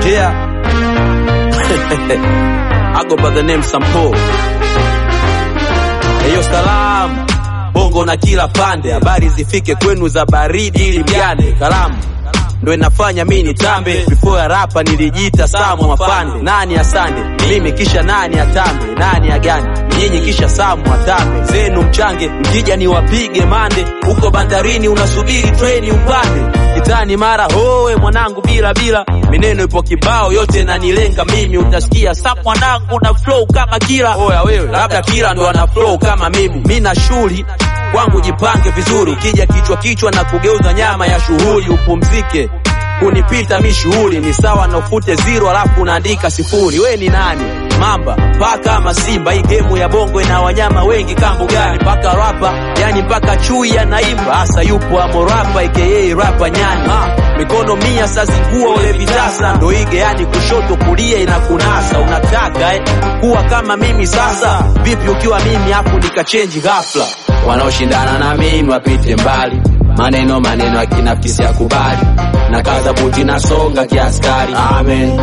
Yeah. I go by the name Sampo. Eyo salam bongo na kila pande, habari zifike kwenu za baridi ili mjane. Kalamu ndo inafanya mi nitambe. Before ya rapa nilijiita Samu Mapande. Nani asande mimi kisha nani atambe? Nani agani nyinyi kisha Samu atambe? Zenu mchange mkija niwapige mande. Huko bandarini unasubiri treni upande kitani mara hoe mwanangu, bila bila mineno ipo kibao, yote nanilenga mimi. Utasikia sa mwanangu na flow kama kila oya wewe, labda kila ndo ana flow kama mimi. Mi na shughuli kwangu, jipange vizuri. Ukija kichwa kichwa na kugeuza nyama ya shughuli, upumzike kunipita mi shughuli ni sawa na ufute zero alafu unaandika sifuri. We ni nani? Mamba paka ama simba? Hii gemu ya bongo ina wanyama wengi kambu gani? Mpaka rapa yani mpaka chui anaimba hasa, yupo amorapa aka rapa nyani ha, mikono mia sazingua ule vitasa ndo ige yani kushoto kulia inakunasa. Unataka eh, kuwa kama mimi sasa? Vipi ukiwa mimi afu nikachenji ghafla? Wanaoshindana na mimi wapite mbali, maneno maneno akinafisi ya kubali na kaza buti na songa kiaskari. Amen,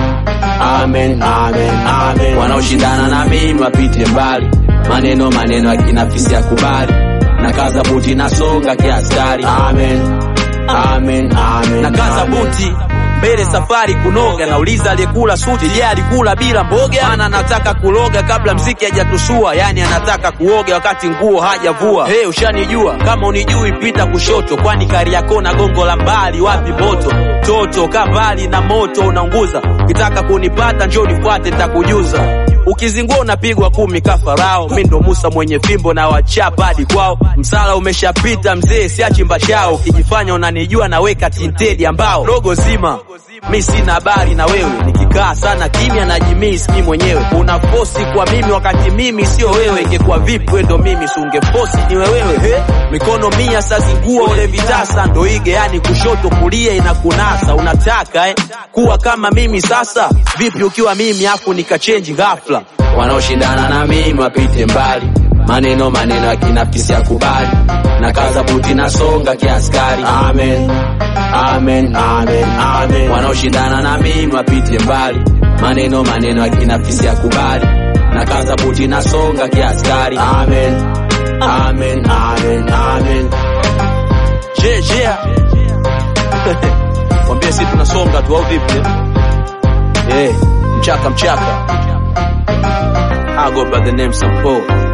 amen, amen, amen. Wanaoshindana na mimi wapite mbali, maneno maneno akinafisi ya kubali na kaza buti na songa kiaskari. Amen, amen, amen. Na kaza buti mbele safari kunoga, nauliza aliyekula suti, je, alikula bila mboga? Maana anataka kuloga kabla mziki hajatusua, yani anataka kuoga wakati nguo hajavua. Hey, ushanijua kama unijui, pita kushoto, kwani Kariakoo na gongo la mbali, wapi moto toto ka mbali na moto unaunguza. Ukitaka kunipata njoo nifuate, nitakujuza Ukizingua unapigwa kumi kafarao. Mi ndo Musa mwenye fimbo na wachapa hadi kwao. Msala umeshapita mzee, siachi mbachao. Ukijifanya unanijua naweka tintedi ambao dogo zima mi sina habari na wewe, nikikaa sana kimya najimis mi mwenyewe. Una fosi kwa mimi wakati mimi sio wewe. Ingekuwa vipi we ndo mimi, si ungefosi niwe wewe he? Mikono mia sazingua ule vitasa ndo ige, yani kushoto kulia inakunasa. Unataka eh, kuwa kama mimi sasa? Vipi ukiwa mimi afu nikachenji ghafla? Wanaoshindana na mimi wapite mbali, maneno maneno akinafisi ya kubali na kaza buti na songa kiaskari. Amen, amen, amen, amen. Wanaoshindana na mimi wapite mbali, maneno maneno akinafisi ya kubali na kaza buti na songa kiaskari. Amen, amen, amen, amen. Je, je. Mwambie si tunasonga tu au vipi? Eh, mchaka mchaka. I go by the name Sampo.